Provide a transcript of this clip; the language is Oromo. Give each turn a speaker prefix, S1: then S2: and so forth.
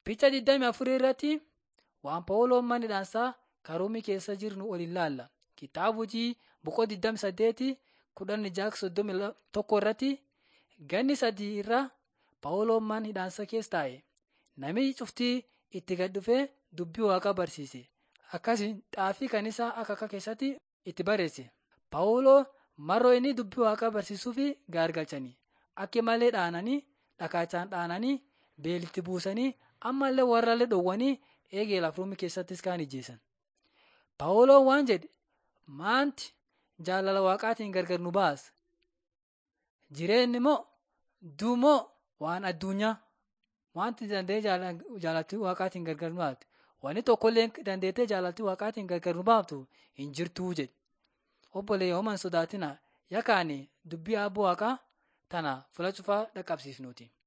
S1: Picha 24 irratti waan Phaawuloon mana hidhaansaa Karoomii keessa jiru waliin ilaalla. Kitaaba hojii boqoo 28 kudhan jaha soddomii tokko irratti ganni sadii irra Phaawuloon mana hidhaansaa keessa taa'e. Namichi cuftii itti gad dhufee dubbii Waaqaa barsiise. Akkasiin xaafii kaniisaa akka keessatti itti barreesse. Phaawuloo maroo inni dubbii Waaqaa barsiisuuf gaargalchanii akka malee dhaananii dhakaachaan dhaananii beelitti buusanii ammallee warrallee dhowwanii eegee lafruumii keessattis kaan ijjeessan. Phaawuloon waan jedhe maanti jaalala Waaqaatiin gargar nu baasa? Jireenyi moo du'a moo waan addunyaa? Wanti danda'ee jaalattii Waaqaatiin gargar nu baaftu? Wanni tokkollee dandeettee jaalattii Waaqaatiin gargar nu baaftu hin jirtuu jedhe. Obboleeyyaa homaa hin sodaatinaa. Yakkaani dubbii Abbaa Waaqaa tana fula cufaa dhaqqabsiifnuuti.